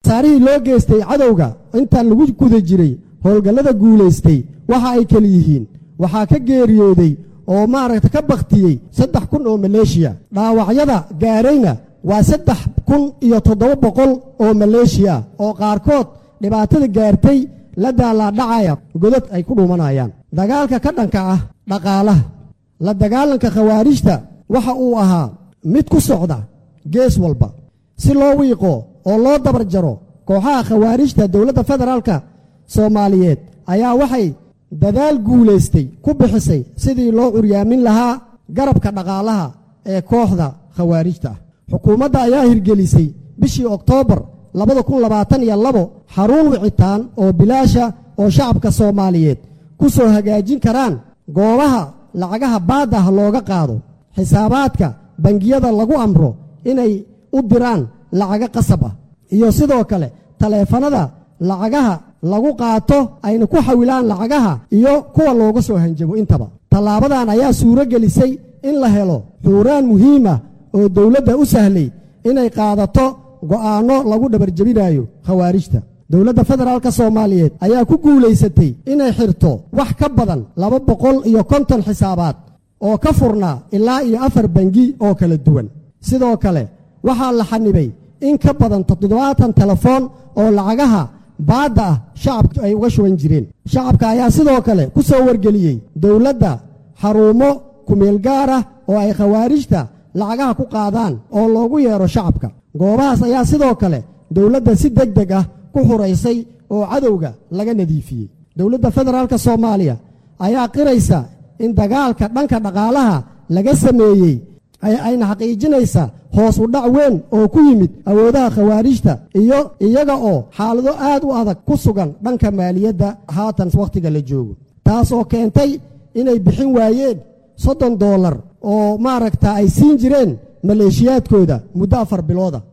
khasaarihii loo geystay cadowga intaan lagu guda jiray howlgallada guulaystay waxa ay kala yihiin waxaa ka geeriyooday oo maaragta ka bakhtiyey saddex kun oo maleeshiya dhaawacyada gaarayna waa saddex kun iyo toddoba boqol oo maleeshiya oo qaarkood dhibaatada gaartay la daalaadhacaya godad ay ku dhuumanayaan dagaalka ka dhanka ah dhaqaalaha la dagaalanka khawaarijta waxa uu ahaa mid ku socda gees walba si loo wiiqo oo loo dabar jaro kooxaha khawaarijta dowladda federaalka soomaaliyeed ayaa waxay dadaal guulaystay ku bixisay sidii loo curyaamin lahaa garabka dhaqaalaha ee kooxda khawaarijta ah xukuumadda ayaa hirgelisay bishii oktoobar xarun wicitaan oo bilaasha oo shacabka soomaaliyeed ku soo hagaajin karaan goobaha lacagaha baadda ah looga qaado xisaabaadka bangiyada lagu amro inay u diraan lacago qasab ah iyo sidoo kale taleefanada lacagaha lagu qaato ayna ku xawilaan lacagaha iyo kuwa looga soo hanjabo intaba tallaabadan ayaa suuro gelisay in la helo xuuraan muhiima oo dowladda u sahlay inay qaadato go'aanno lagu dhabarjebinayo khawaarijta dowladda federaalka soomaaliyeed ayaa ku guulaysatay inay xirto wax ka badan laba boqol iyo konton xisaabaad oo ka furnaa ilaa iyo afar bangi oo kala duwan sidoo kale waxaa la xanibay in ka badan toddobaatan telefoon oo lacagaha baadda ah shacabku ay uga shuban jireen shacabka ayaa sidoo kale ku soo wargeliyey dowladda xaruumo kumeel gaar ah oo ay khawaarijta lacagaha ku qaadaan oo loogu yeedho shacabka goobahaas ayaa sidoo kale dowladda si deg deg ah ku xuraysay oo cadowga laga nadiifiyey dowladda federaalka soomaaliya ayaa qiraysa in dagaalka dhanka dhaqaalaha laga sameeyey ayna xaqiijinaysa hoos u dhac weyn oo ku yimid awoodaha khawaarijta iyo iyaga oo xaalado aad u adag ku sugan dhanka maaliyadda haatan wakhtiga la joogo taas oo keentay inay bixin waayeen soddon doolar oo maaragta ay siin jireen maleeshiyaadkooda muddo afar bilooda